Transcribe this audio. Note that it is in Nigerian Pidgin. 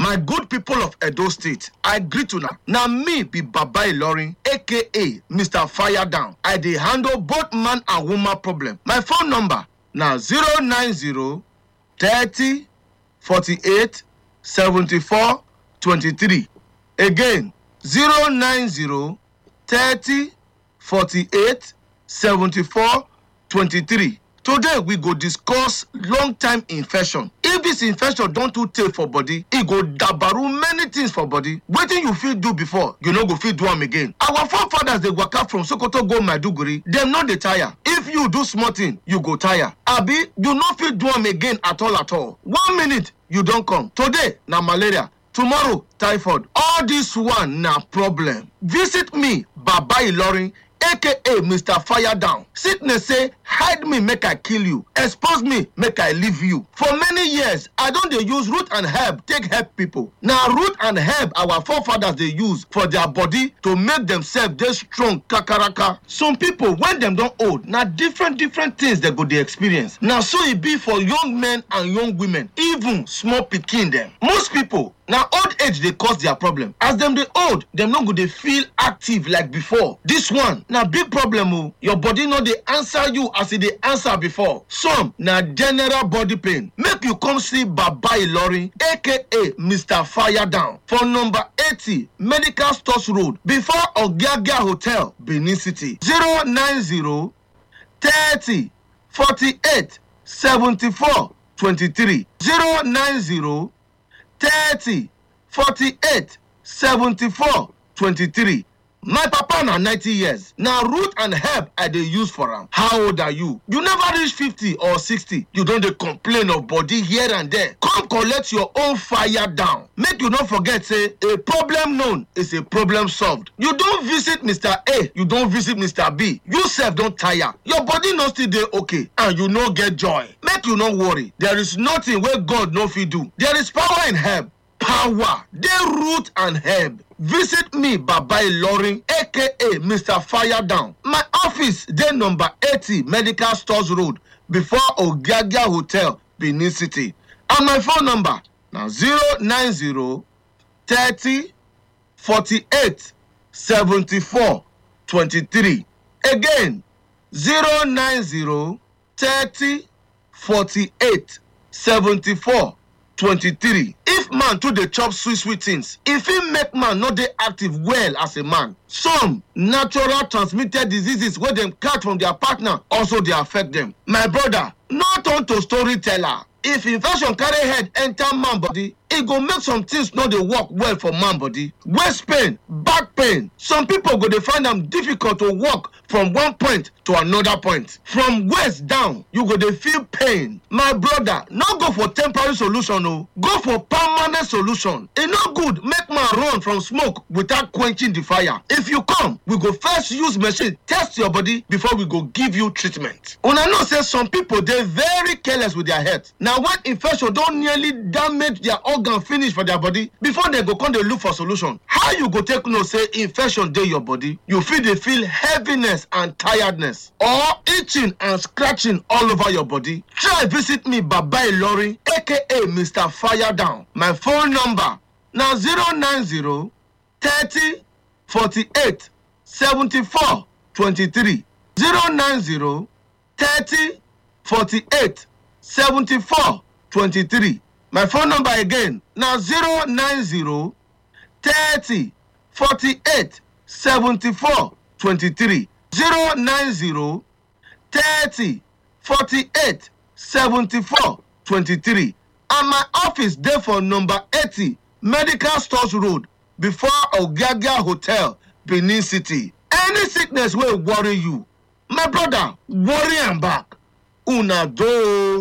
my good people of edo state i greet una na me be baba ilorin aka mr fire down i dey handle both man and woman problem my phone number na 090 30 48 74 23 again 090 30 48 74 23 today we go discuss long time infection if this infection don too tey for body e go dabaru many things for body wetin you fit do before you no go fit do am again our forefathers dey waka from sokoto go maiduguri dem no dey tire if you do small thing you go tire abi you no fit do am again at all at all one minute you don come today na malaria tomorrow typhoid all this one na problem visit me baba ilorin aka mr fire down sickness say hide me make i kill you expose me make i leave you for many years i don dey use root and herb take help people na root and herb our forefathers dey use for their body to make themselves dey strong kakaraka some people when dem don old na different different things dem go dey experience na so e be for young men and young women even small pikin dem most people na old age dey cause their problem as dem dey old dem no go dey feel active like before this one na big problem o your body no dey answer you as e dey answer before some na general body pain make you come see baba ilorin aka mr fire down for number eighty medical stores road before ogiagia hotel benin city zero nine zero thirty forty-eight seventy-four twenty-three zero nine zero thirty forty-eight seventy-four twenty-three my papa na ninety years na root and herb i dey use for am how old are you you never reach fifty or sixty you don dey complain of body here and there come collect your own fire down make you no forget say a problem known is a problem solved you don visit mr a you don visit mr b you sef don tire your body no still dey okay and you no get joy make you no worry there is nothing wey god no fit do there is power in herb power dey root and herb visit me baba ilorin aka mr fire down my office dey number eighty medical stores road before ogiagia hotel benin city and my phone number na zero nine zero thirty forty-eight seventy-four twenty-three again zero nine zero thirty forty-eight seventy-four twenty-three if man too dey chop sweet sweet things e fit make man no dey active well as a man some natural transmitted diseases wey dem catch from their partner also dey affect dem my brother no turn to storyteller if infection carry head enter man body e go make some things no dey work well for man body waist pain back pain some people go dey find am difficult to walk from one point to another point from waist down you go dey feel pain my brother no go for temporary solution o go for permanent solution e no good make man run from smoke without quenching the fire if you come we go first use machine test your body before we go give you treatment una know say some people dey very careless with their health na when infection don nearly damage their organ finish for their body before dem go come dey look for solution how you go take know say infection dey your body you fit dey feel heaviness and tiredness or itching and scratching all over your body try visit me baba ilorin aka mr fire down my phone number na zero nine zero thirty forty-eight seventy-four twenty-three zero nine zero thirty forty-eight seventy-four twenty-three my phone number again na zero nine zero thirty forty-eight seventy-four twenty-three zero nine zero thirty forty-eight seventy-four twenty-three and my office dey for number eighty medical stores road before ogiagia hotel benin city any sickness wey worry you my brother worry am back una doh.